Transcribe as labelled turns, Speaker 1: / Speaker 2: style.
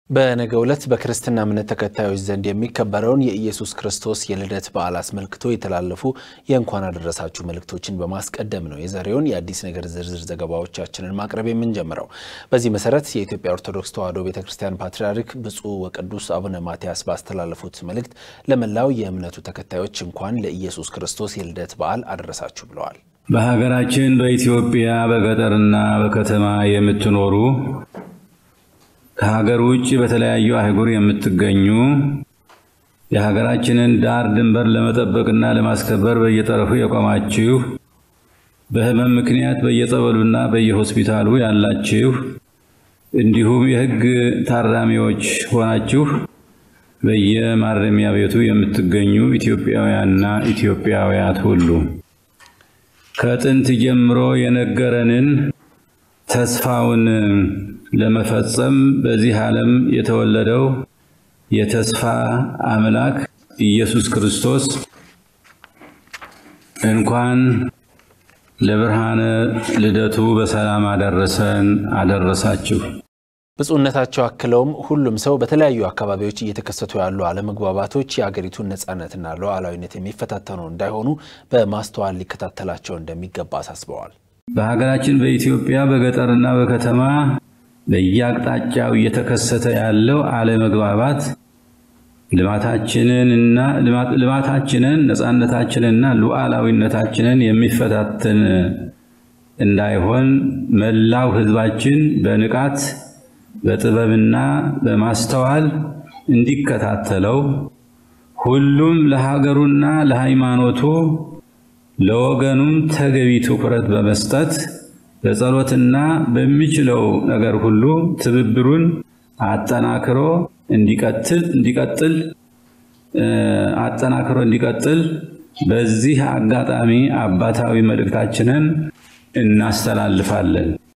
Speaker 1: በነገው ዕለት በክርስትና እምነት ተከታዮች ዘንድ የሚከበረውን የኢየሱስ ክርስቶስ የልደት በዓል አስመልክቶ የተላለፉ የእንኳን አደረሳችሁ መልእክቶችን በማስቀደም ነው የዛሬውን የአዲስ ነገር ዝርዝር ዘገባዎቻችንን ማቅረብ የምንጀምረው። በዚህ መሰረት የኢትዮጵያ ኦርቶዶክስ ተዋሕዶ ቤተ ክርስቲያን ፓትርያርክ ብፁዕ ወቅዱስ አቡነ ማትያስ ባስተላለፉት መልእክት ለመላው የእምነቱ ተከታዮች እንኳን ለኢየሱስ ክርስቶስ የልደት በዓል አደረሳችሁ ብለዋል።
Speaker 2: በሀገራችን በኢትዮጵያ በገጠርና በከተማ የምትኖሩ ከሀገር ውጭ በተለያዩ አህጉር የምትገኙ የሀገራችንን ዳር ድንበር ለመጠበቅና ለማስከበር በየጠረፉ የቆማችሁ በሕመም ምክንያት በየጸበሉና በየሆስፒታሉ ያላችሁ እንዲሁም የሕግ ታራሚዎች ሆናችሁ በየማረሚያ ቤቱ የምትገኙ ኢትዮጵያውያንና ኢትዮጵያውያት ሁሉ ከጥንት ጀምሮ የነገረንን ተስፋውን ለመፈጸም በዚህ ዓለም የተወለደው የተስፋ አምላክ ኢየሱስ ክርስቶስ እንኳን ለብርሃነ ልደቱ በሰላም አደረሰን አደረሳችሁ።
Speaker 1: ብፁዕነታቸው አክለውም ሁሉም ሰው በተለያዩ አካባቢዎች እየተከሰቱ ያሉ አለመግባባቶች የአገሪቱን ነፃነትና ሉዓላዊነት የሚፈታተኑ እንዳይሆኑ በማስተዋል ሊከታተላቸው እንደሚገባ አሳስበዋል።
Speaker 2: በሀገራችን በኢትዮጵያ በገጠርና በከተማ በየአቅጣጫው እየተከሰተ ያለው አለመግባባት ልማታችንንና ልማታችንን ነፃነታችንንና ሉዓላዊነታችንን የሚፈታተን እንዳይሆን መላው ሕዝባችን በንቃት በጥበብና በማስተዋል እንዲከታተለው ሁሉም ለሀገሩና ለሃይማኖቱ ለወገኑም ተገቢ ትኩረት በመስጠት በጸሎትና በሚችለው ነገር ሁሉ ትብብሩን አጠናክሮ እንዲቀጥል እንዲቀጥል አጠናክሮ እንዲቀጥል በዚህ አጋጣሚ አባታዊ መልእክታችንን እናስተላልፋለን።